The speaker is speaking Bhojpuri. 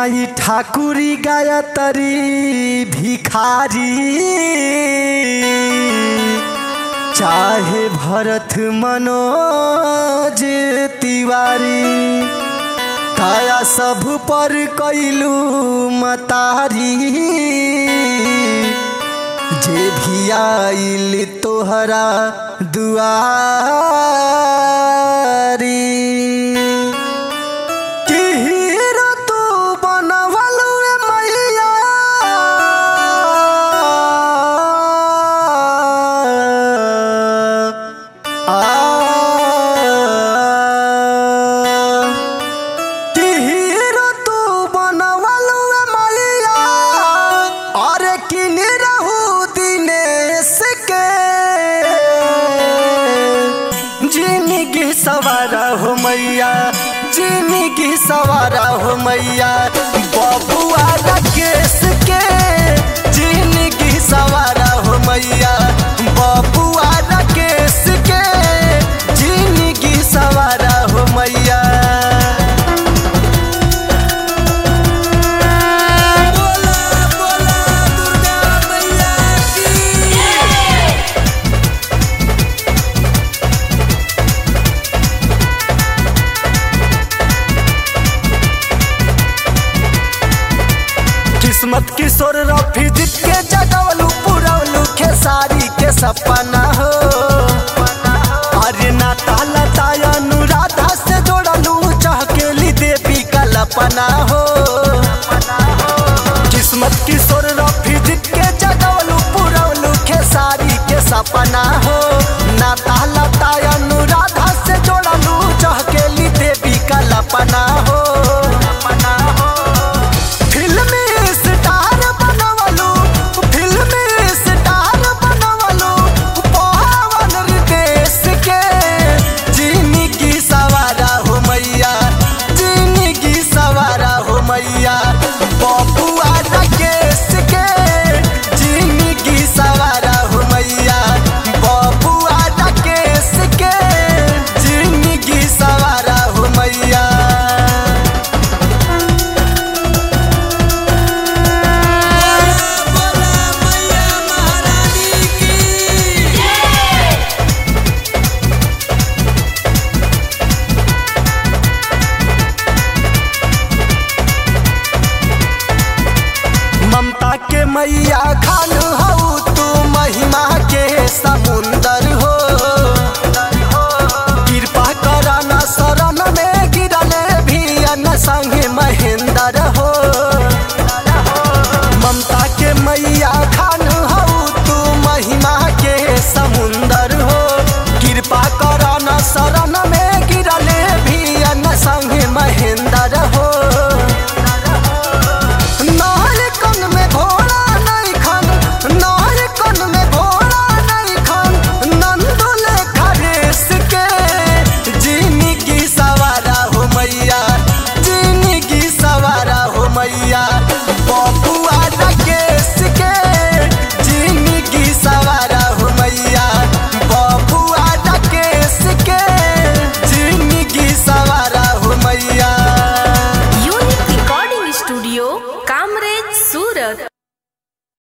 माई ठाकुरी गायत्री भिखारी चाहे भरत मनोज तिवारी काया सब पर कैलू मतारी जे भी आइल तोहरा दुआरी कि हीरो तू बनवलू रे मैया आ कि हीरो तू बनवलू रे मैया अरे किन रहू दिनेश के जिंदगी सवारा हो मैया जिंदगी सवारा हो मैया बबुआ राकेश के जिंदगी सवारा हो मैया बबुआ राकेश के जिंदगी सवारा हो मैया बोला बोला दुर्गा मैया की किस्मत किशोर रफी जीत के जगवलू पुरवलू खेसारी के सपना हो अरे नाता लता अनुराधा से जोड़लू चहकेली देवी का लपना हो किस्मत किशोर रफी जीत के जगवलू पुरवलू खेसारी के सपना